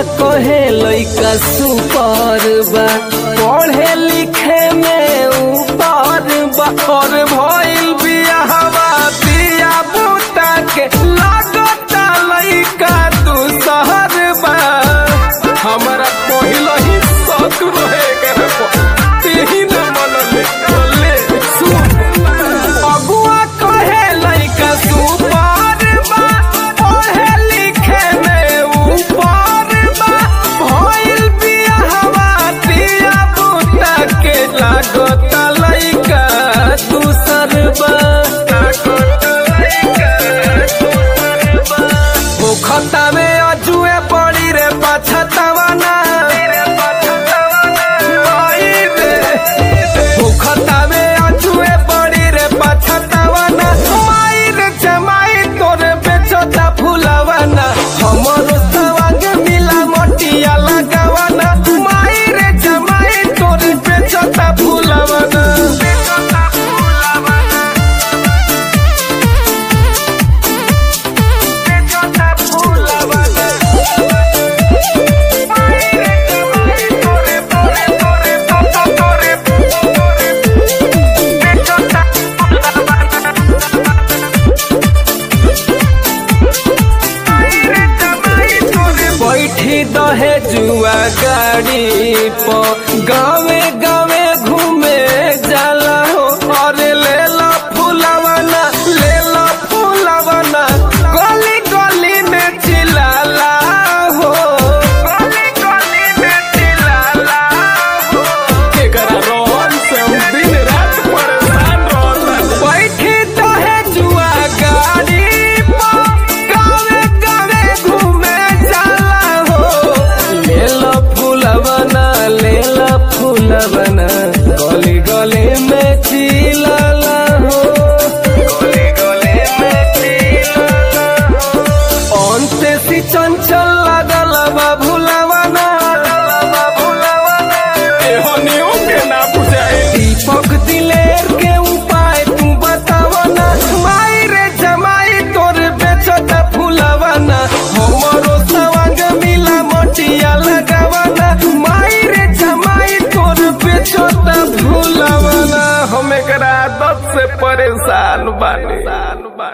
कहे लइका सुपर बा पढ़े लिखे में ऊपर बा और भइल बियाहवा बिया बूटा के लागता लइका तू शहर बा हमरा पहिल ही शौक रहे करे तेही न मनले बोले सुन अगुआ कहे लइका सुपर बा पढ़े लिखे में ऊपर बा भइल बियाहवा बिया बूटा के लागता लइका दूसर बा मुखता में अजुए पड़ी रे पछतावा ना आई रे मुखता में अजुए पड़ी रे पछतावा ना माई रे जमाई तोरे बेचता फुलावा ना हमरो सवांग मिला मोटिया लगावा ना माई रे जमाई तोरे बेचता फुलावा ना बेचता फुलावा ना बेचता फुलावा ना माई रे जमाई तोरे तोरे तोरे तोरे तोरे बेचता फुलावा ना बैठी दहे जुआ गाड़ी पर गावे गावे घूमे जाला हो और ले लो फुलवना ले लो फुलवना गली गली में चिल्लाला हो गली गली में चिल्लाला हो एकरा रोहन से हम दिन रात परेशान रहता बैठी दहे जुआ गाड़ी पर गावे गावे घूमे जाला हो ले लो फूलवना ले लो फूलवना गली गली में चिल्लाला हो गली गली में चिल्लाला हो अंते सी चंचल लागल बा भुलावना बा भुलावना एहनियो के ना बुझाए दीपक दिलेर के उपाय तू बतावना माई रे जमाई तोर बेचता फुलावना हमरो सवांग मिला मोटिया लगावना माई रे जमाई तोर बेचता फुलावना हम एकरा आदत से परेशान बानी